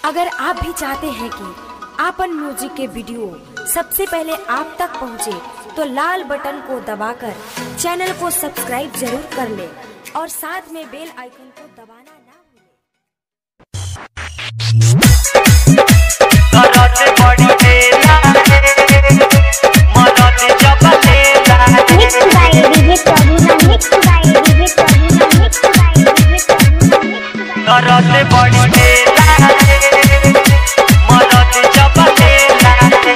अगर आप भी चाहते हैं कि आपन म्यूजिक के वीडियो सबसे पहले आप तक पहुंचे, तो लाल बटन को दबाकर चैनल को सब्सक्राइब जरूर कर ले और साथ में बेल आइकन को दबाना ना भूलें। करत बड़ी देला मदद जब लेला Mixed by DJ Prabhuna, mixed by DJ Prabhuna, mixed by DJ Prabhuna, mixed by करत बड़ी देला मदद जब लेला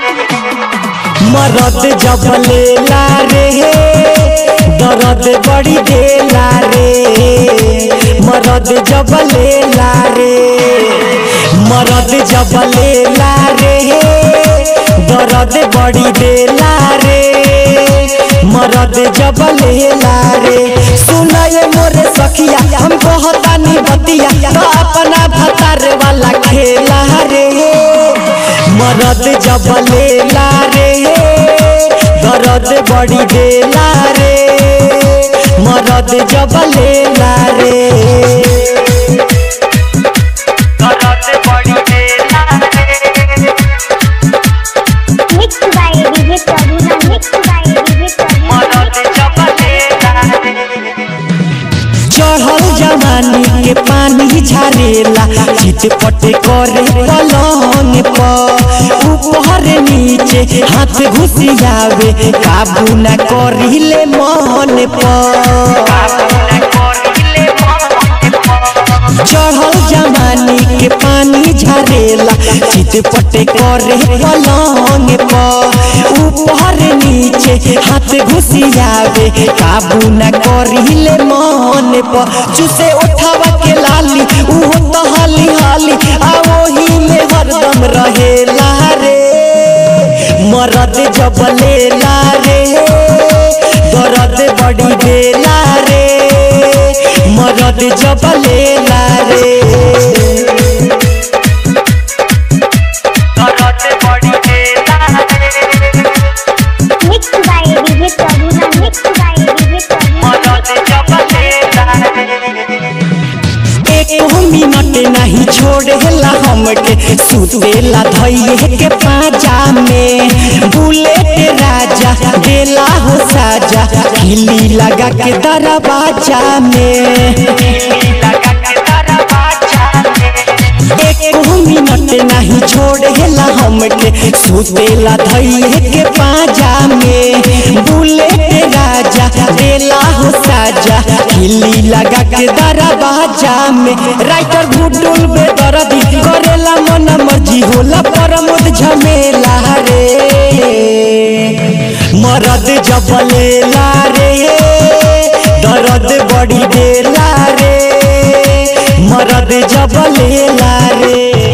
मरद जब लेला रे दर्द बड़ी देला रे मरद जब लेला रे मरद जब लेला रे दर्द बड़ी देला रे मरद जब लेला रे सुनाए मोरे सखिया हम कहतानी बतिया तो अपना भतार वाला खेला रे मरद जब लेला रे दर्द बड़ी देला रे मरद जब लेला रे करत बड़ी देला Mixed by DJ Prabhuna, mixed by DJ Prabhuna, मदद जब लेला चढ़ल जवानी के पानी झारेला चितपट करे पलंग पर ऊपर नीचे हाथ घुसियावे काबू न करिले मन पर चढ़ल जवानी के पानी झरेला चितपट करे पलंग पर ऊपर नीचे हाथ घुसियावे काबू न करिले मन पर चुसे उठावा के लाली उहो तो हाली हाली आ ओही में हरदम रहेला रे मरद जब लेला रे दर्द बड़ी देला रे मरद जब लेला रे करत बड़ी देला mixed by DJ Prabhuna, mixed by DJ Prabhuna, मदद जब लेला एक मिनट नहीं छोड़ेला हमके सुतेला धैये के पाजा में बुलेट राजा देला हो साजा खिली लगा के दरवाजा में लगा के दरवाजा एक मिनट नहीं छोड़ेला हमके सुतेला धैये के पाजा में बुलेट राजा देला हो साजा खिली लगा के दरवाजा में राइटर भुटुल बेदर्दी करेला मन मर्जी होला परमोद झमेला रे मरद जब लेला रे दर्द बड़ी देला रे मरद जब लेला रे